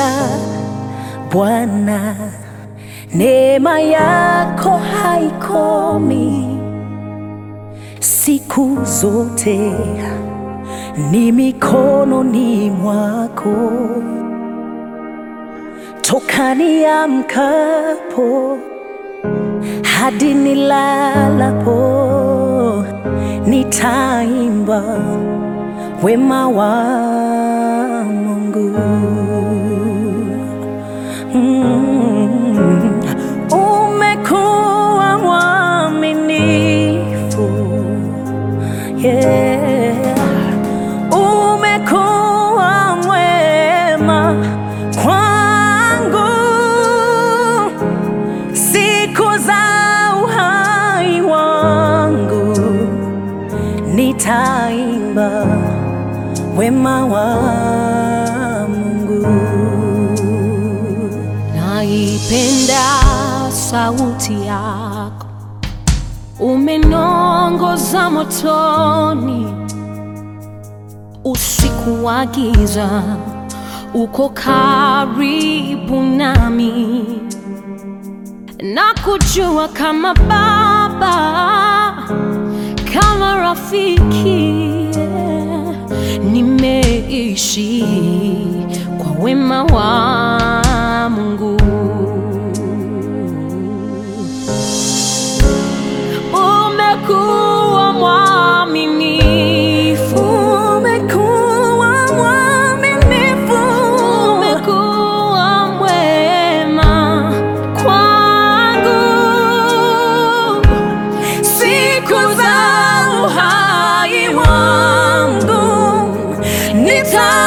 Unanipenda Bwana, neema yako haikomi siku zote, ni mikononi mwako toka niamkapo hadi nilalapo, nitaimba wema wa Mungu. Mm. Umekuwa mwaminifu, yeah. Umekuwa mwema kwangu siku za uhai wangu, nitaimba wema wa Mungu. Naipenda sauti yako, umeniongoza motoni, usiku wa giza, uko karibu nami, na kujua kama baba, kama rafiki, nimeishi kwa wema wa Mungu. Umekuwa mwaminifu, Umekuwa mwaminifu, umekuwa mwema kwangu siku za uhai wangu nita